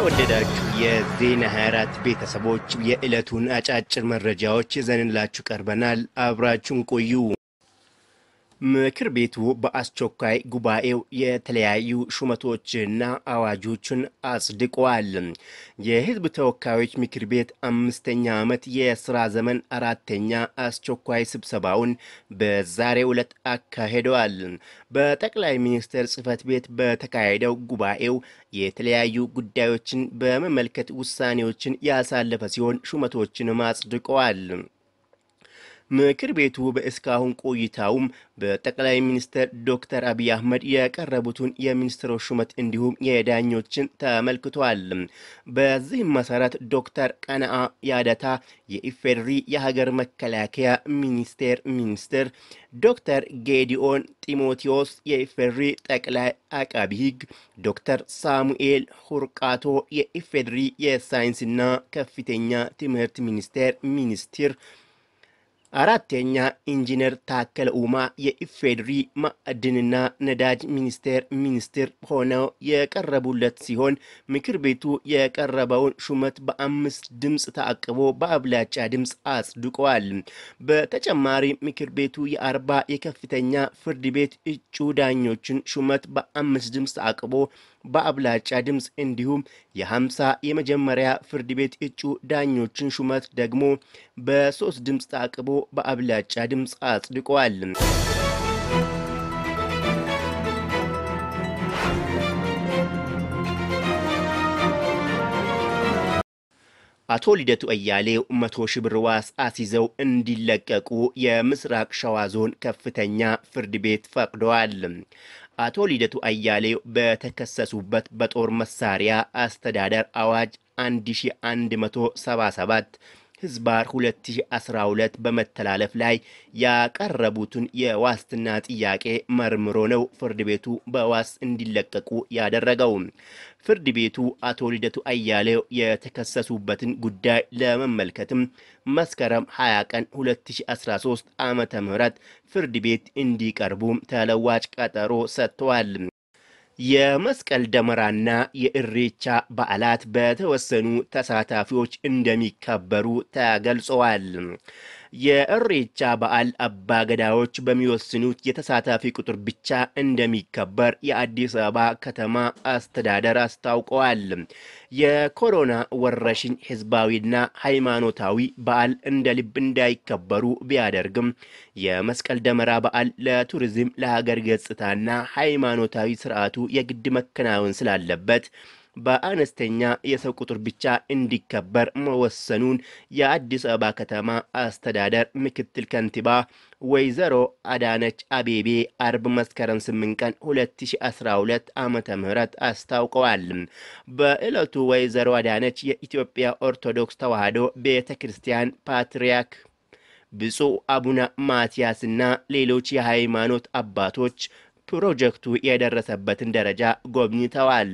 የተወደዳችሁ የዜና 24 ቤተሰቦች የዕለቱን አጫጭር መረጃዎች ይዘንላችሁ ቀርበናል። አብራችሁን ቆዩ። ምክር ቤቱ በአስቸኳይ ጉባኤው የተለያዩ ሹመቶችና አዋጆችን አጽድቀዋል። የሕዝብ ተወካዮች ምክር ቤት አምስተኛ ዓመት የሥራ ዘመን አራተኛ አስቸኳይ ስብሰባውን በዛሬው ዕለት አካሂደዋል። በጠቅላይ ሚኒስትር ጽሕፈት ቤት በተካሄደው ጉባኤው የተለያዩ ጉዳዮችን በመመልከት ውሳኔዎችን ያሳለፈ ሲሆን ሹመቶችንም አጽድቀዋል። ምክር ቤቱ በእስካሁን ቆይታውም በጠቅላይ ሚኒስትር ዶክተር አብይ አህመድ የቀረቡትን የሚኒስትሮች ሹመት እንዲሁም የዳኞችን ተመልክቷል። በዚህም መሰረት ዶክተር ቀነአ ያደታ የኢፌዴሪ የሀገር መከላከያ ሚኒስቴር ሚኒስትር፣ ዶክተር ጌዲኦን ጢሞቴዎስ የኢፌዴሪ ጠቅላይ አቃቢ ሕግ፣ ዶክተር ሳሙኤል ሁርቃቶ የኢፌዴሪ የሳይንስና ከፍተኛ ትምህርት ሚኒስቴር ሚኒስትር አራተኛ ኢንጂነር ታከለ ኡማ የኢፌዴሪ ማዕድንና ነዳጅ ሚኒስቴር ሚኒስትር ሆነው የቀረቡለት ሲሆን ምክር ቤቱ የቀረበውን ሹመት በአምስት ድምፅ ታቅቦ በአብላጫ ድምፅ አጽድቋል። በተጨማሪ ምክር ቤቱ የአርባ የከፍተኛ ፍርድ ቤት እጩ ዳኞችን ሹመት በአምስት ድምፅ ታቅቦ በአብላጫ ድምፅ እንዲሁም የሀምሳ የመጀመሪያ ፍርድ ቤት እጩ ዳኞችን ሹመት ደግሞ በሶስት ድምፅ ታቅቦ በአብላጫ ድምፅ አጽድቋል። አቶ ልደቱ አያሌው መቶ ሺህ ብር ዋስ አስይዘው እንዲለቀቁ የምስራቅ ሸዋ ዞን ከፍተኛ ፍርድ ቤት ፈቅደዋል። አቶ ልደቱ አያሌው በተከሰሱበት በጦር መሳሪያ አስተዳደር አዋጅ 1177 ህዝባር 2012 በመተላለፍ ላይ ያቀረቡትን የዋስትና ጥያቄ መርምሮ ነው ፍርድ ቤቱ በዋስ እንዲለቀቁ ያደረገው። ፍርድ ቤቱ አቶ ልደቱ አያሌው የተከሰሱበትን ጉዳይ ለመመልከትም መስከረም 20 ቀን 2013 ዓመተ ምህረት ፍርድ ቤት እንዲቀርቡ ተለዋጭ ቀጠሮ ሰጥተዋል። የመስቀል ደመራና የእሬቻ በዓላት በተወሰኑ ተሳታፊዎች እንደሚከበሩ ተገልጸዋል። የእሬቻ በዓል አባገዳዎች በሚወስኑት የተሳታፊ ቁጥር ብቻ እንደሚከበር የአዲስ አበባ ከተማ አስተዳደር አስታውቀዋል። የኮሮና ወረርሽኝ ህዝባዊና ሃይማኖታዊ በዓል እንደ ልብ እንዳይከበሩ ቢያደርግም የመስቀል ደመራ በዓል ለቱሪዝም፣ ለሀገር ገጽታና ሃይማኖታዊ ስርዓቱ የግድ መከናወን ስላለበት በአነስተኛ የሰው ቁጥር ብቻ እንዲከበር መወሰኑን የአዲስ አበባ ከተማ አስተዳደር ምክትል ከንቲባ ወይዘሮ አዳነች አቤቤ አርብ መስከረም 8 ቀን 2012 ዓመተ ምህረት አስታውቀዋል። በዕለቱ ወይዘሮ አዳነች የኢትዮጵያ ኦርቶዶክስ ተዋሕዶ ቤተ ክርስቲያን ፓትርያርክ ብፁዕ አቡነ ማትያስና ሌሎች የሃይማኖት አባቶች ፕሮጀክቱ የደረሰበትን ደረጃ ጎብኝተዋል።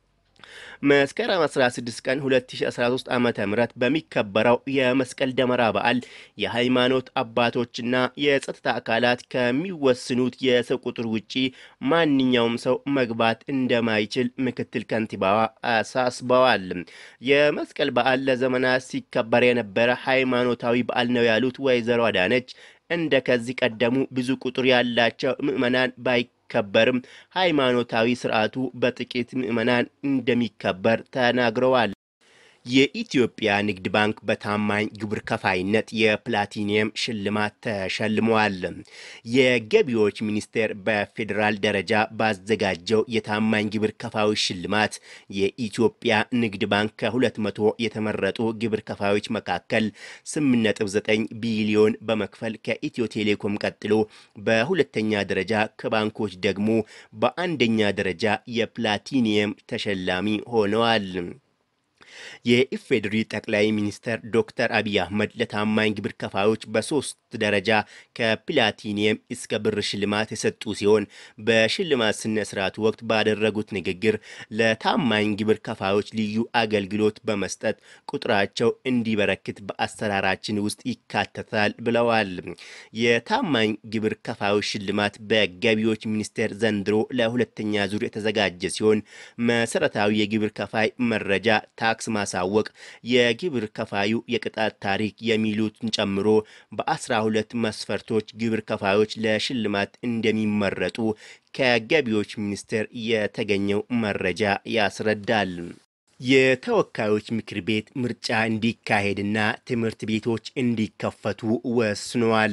መስከረም 16 ቀን 2013 ዓ ም በሚከበረው የመስቀል ደመራ በዓል የሃይማኖት አባቶችና የጸጥታ አካላት ከሚወስኑት የሰው ቁጥር ውጪ ማንኛውም ሰው መግባት እንደማይችል ምክትል ከንቲባዋ አሳስበዋል። የመስቀል በዓል ለዘመናት ሲከበር የነበረ ሃይማኖታዊ በዓል ነው ያሉት ወይዘሮ አዳነች እንደ ከዚህ ቀደሙ ብዙ ቁጥር ያላቸው ምዕመናን ባይ ከበርም ሃይማኖታዊ ስርዓቱ በጥቂት ምዕመናን እንደሚከበር ተናግረዋል። የኢትዮጵያ ንግድ ባንክ በታማኝ ግብር ከፋይነት የፕላቲኒየም ሽልማት ተሸልመዋል። የገቢዎች ሚኒስቴር በፌዴራል ደረጃ ባዘጋጀው የታማኝ ግብር ከፋዮች ሽልማት የኢትዮጵያ ንግድ ባንክ ከሁለት መቶ የተመረጡ ግብር ከፋዮች መካከል 8.9 ቢሊዮን በመክፈል ከኢትዮ ቴሌኮም ቀጥሎ በሁለተኛ ደረጃ ከባንኮች ደግሞ በአንደኛ ደረጃ የፕላቲኒየም ተሸላሚ ሆነዋል። የኢፌዴሪ ጠቅላይ ሚኒስትር ዶክተር አብይ አህመድ ለታማኝ ግብር ከፋዮች በሶስት ደረጃ ከፕላቲኒየም እስከ ብር ሽልማት የሰጡ ሲሆን በሽልማት ስነ ስርዓቱ ወቅት ባደረጉት ንግግር ለታማኝ ግብር ከፋዮች ልዩ አገልግሎት በመስጠት ቁጥራቸው እንዲበረክት በአሰራራችን ውስጥ ይካተታል ብለዋል። የታማኝ ግብር ከፋዮች ሽልማት በገቢዎች ሚኒስቴር ዘንድሮ ለሁለተኛ ዙር የተዘጋጀ ሲሆን መሰረታዊ የግብር ከፋይ መረጃ፣ ታክስ ማሳወቅ፣ የግብር ከፋዩ የቅጣት ታሪክ የሚሉትን ጨምሮ በአስራ ሁለት መስፈርቶች ግብር ከፋዮች ለሽልማት እንደሚመረጡ ከገቢዎች ሚኒስቴር የተገኘው መረጃ ያስረዳል። የተወካዮች ምክር ቤት ምርጫ እንዲካሄድና ትምህርት ቤቶች እንዲከፈቱ ወስነዋል።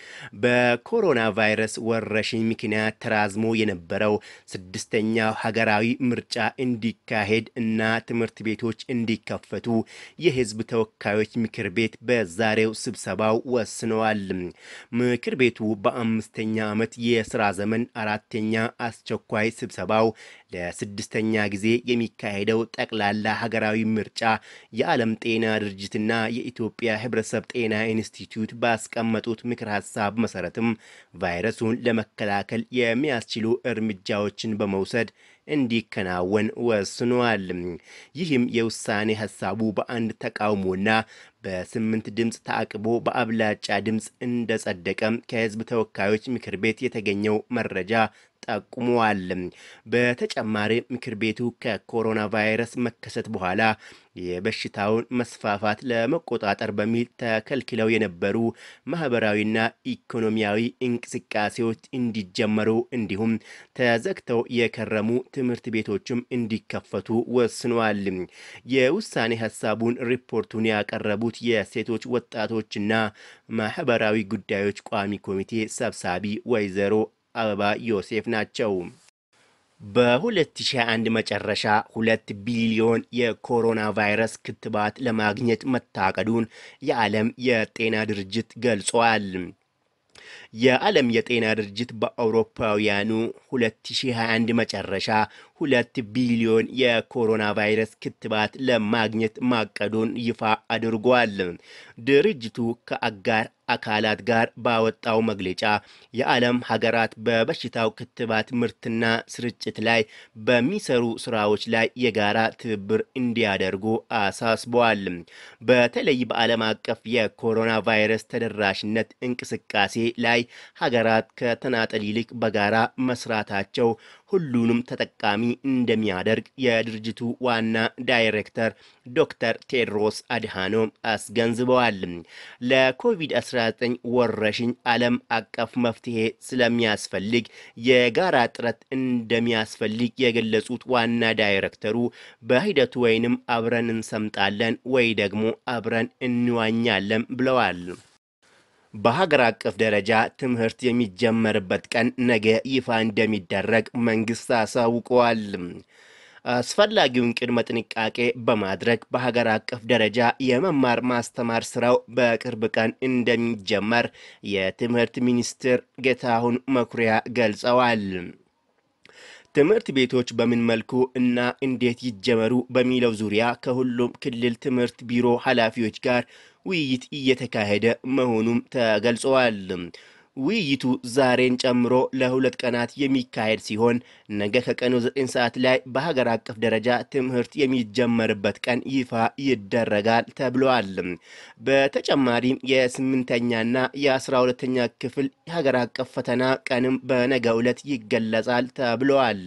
በኮሮና ቫይረስ ወረርሽኝ ምክንያት ተራዝሞ የነበረው ስድስተኛው ሀገራዊ ምርጫ እንዲካሄድ እና ትምህርት ቤቶች እንዲከፈቱ የሕዝብ ተወካዮች ምክር ቤት በዛሬው ስብሰባው ወስነዋል። ምክር ቤቱ በአምስተኛ ዓመት የስራ ዘመን አራተኛ አስቸኳይ ስብሰባው ለስድስተኛ ጊዜ የሚካሄደው ጠቅላላ ሀገራዊ ምርጫ የዓለም ጤና ድርጅትና የኢትዮጵያ ሕብረተሰብ ጤና ኢንስቲትዩት ባስቀመጡት ምክር ሀሳብ መሰረትም ቫይረሱን ለመከላከል የሚያስችሉ እርምጃዎችን በመውሰድ እንዲከናወን ወስኗል። ይህም የውሳኔ ሀሳቡ በአንድ ተቃውሞና በስምንት ድምፅ ታቅቦ በአብላጫ ድምፅ እንደጸደቀም ከህዝብ ተወካዮች ምክር ቤት የተገኘው መረጃ ጠቁመዋል። በተጨማሪ ምክር ቤቱ ከኮሮና ቫይረስ መከሰት በኋላ የበሽታውን መስፋፋት ለመቆጣጠር በሚል ተከልክለው የነበሩ ማህበራዊና ኢኮኖሚያዊ እንቅስቃሴዎች እንዲጀመሩ እንዲሁም ተዘግተው የከረሙ ትምህርት ቤቶችም እንዲከፈቱ ወስኗል። የውሳኔ ሀሳቡን ሪፖርቱን ያቀረቡት የሴቶች ወጣቶችና ማህበራዊ ጉዳዮች ቋሚ ኮሚቴ ሰብሳቢ ወይዘሮ አበባ ዮሴፍ ናቸው። በ2021 መጨረሻ ሁለት ቢሊዮን የኮሮና ቫይረስ ክትባት ለማግኘት መታቀዱን የዓለም የጤና ድርጅት ገልጿል። የዓለም የጤና ድርጅት በአውሮፓውያኑ 2021 መጨረሻ ሁለት ቢሊዮን የኮሮና ቫይረስ ክትባት ለማግኘት ማቀዱን ይፋ አድርጓል። ድርጅቱ ከአጋር አካላት ጋር ባወጣው መግለጫ የዓለም ሀገራት በበሽታው ክትባት ምርትና ስርጭት ላይ በሚሰሩ ስራዎች ላይ የጋራ ትብብር እንዲያደርጉ አሳስበዋል። በተለይ በዓለም አቀፍ የኮሮና ቫይረስ ተደራሽነት እንቅስቃሴ ላይ ሀገራት ከተናጠል ይልቅ በጋራ መስራታቸው ሁሉንም ተጠቃሚ እንደሚያደርግ የድርጅቱ ዋና ዳይሬክተር ዶክተር ቴድሮስ አድሃኖም አስገንዝበዋል። ለኮቪድ-19 ወረርሽኝ ዓለም አቀፍ መፍትሄ ስለሚያስፈልግ የጋራ ጥረት እንደሚያስፈልግ የገለጹት ዋና ዳይሬክተሩ በሂደቱ ወይንም አብረን እንሰምጣለን ወይ ደግሞ አብረን እንዋኛለን ብለዋል። በሀገር አቀፍ ደረጃ ትምህርት የሚጀመርበት ቀን ነገ ይፋ እንደሚደረግ መንግስት አሳውቀዋል። አስፈላጊውን ቅድመ ጥንቃቄ በማድረግ በሀገር አቀፍ ደረጃ የመማር ማስተማር ስራው በቅርብ ቀን እንደሚጀመር የትምህርት ሚኒስትር ጌታሁን መኩሪያ ገልጸዋል። ትምህርት ቤቶች በምን መልኩ እና እንዴት ይጀመሩ በሚለው ዙሪያ ከሁሉም ክልል ትምህርት ቢሮ ኃላፊዎች ጋር ውይይት እየተካሄደ መሆኑም ተገልጸዋል። ውይይቱ ዛሬን ጨምሮ ለሁለት ቀናት የሚካሄድ ሲሆን ነገ ከቀኑ 9 ሰዓት ላይ በሀገር አቀፍ ደረጃ ትምህርት የሚጀመርበት ቀን ይፋ ይደረጋል ተብሏል። በተጨማሪም የስምንተኛና የአስራ ሁለተኛ ክፍል የሀገር አቀፍ ፈተና ቀንም በነገው ዕለት ይገለጻል ተብሏል።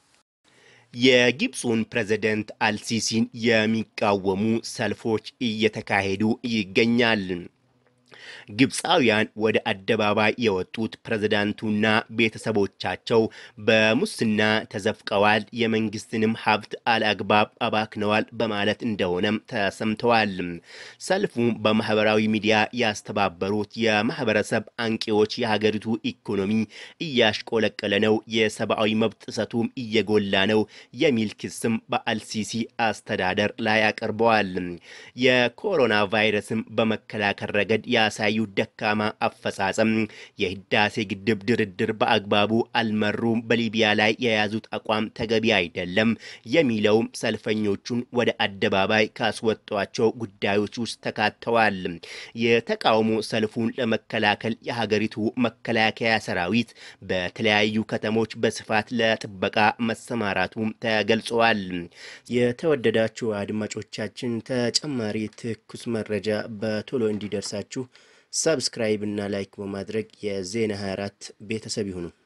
የግብፁን ፕሬዝደንት አልሲሲን የሚቃወሙ ሰልፎች እየተካሄዱ ይገኛል። ግብፃውያን ወደ አደባባይ የወጡት ፕሬዝዳንቱና ቤተሰቦቻቸው በሙስና ተዘፍቀዋል፣ የመንግስትንም ሀብት አልአግባብ አባክነዋል በማለት እንደሆነም ተሰምተዋል። ሰልፉ በማህበራዊ ሚዲያ ያስተባበሩት የማህበረሰብ አንቂዎች የሀገሪቱ ኢኮኖሚ እያሽቆለቀለ ነው፣ የሰብአዊ መብት ጥሰቱም እየጎላ ነው የሚል ክስም በአልሲሲ አስተዳደር ላይ አቅርበዋል። የኮሮና ቫይረስም በመከላከል ረገድ ያሳ ባሳዩ ደካማ አፈጻጸም የህዳሴ ግድብ ድርድር በአግባቡ አልመሩም፣ በሊቢያ ላይ የያዙት አቋም ተገቢ አይደለም የሚለውም ሰልፈኞቹን ወደ አደባባይ ካስወጧቸው ጉዳዮች ውስጥ ተካተዋል። የተቃውሞ ሰልፉን ለመከላከል የሀገሪቱ መከላከያ ሰራዊት በተለያዩ ከተሞች በስፋት ለጥበቃ መሰማራቱም ተገልጸዋል። የተወደዳችሁ አድማጮቻችን ተጨማሪ ትኩስ መረጃ በቶሎ እንዲደርሳችሁ ሰብስክራይብ እና ላይክ በማድረግ የዜና 24 ቤተሰብ ይሁኑ።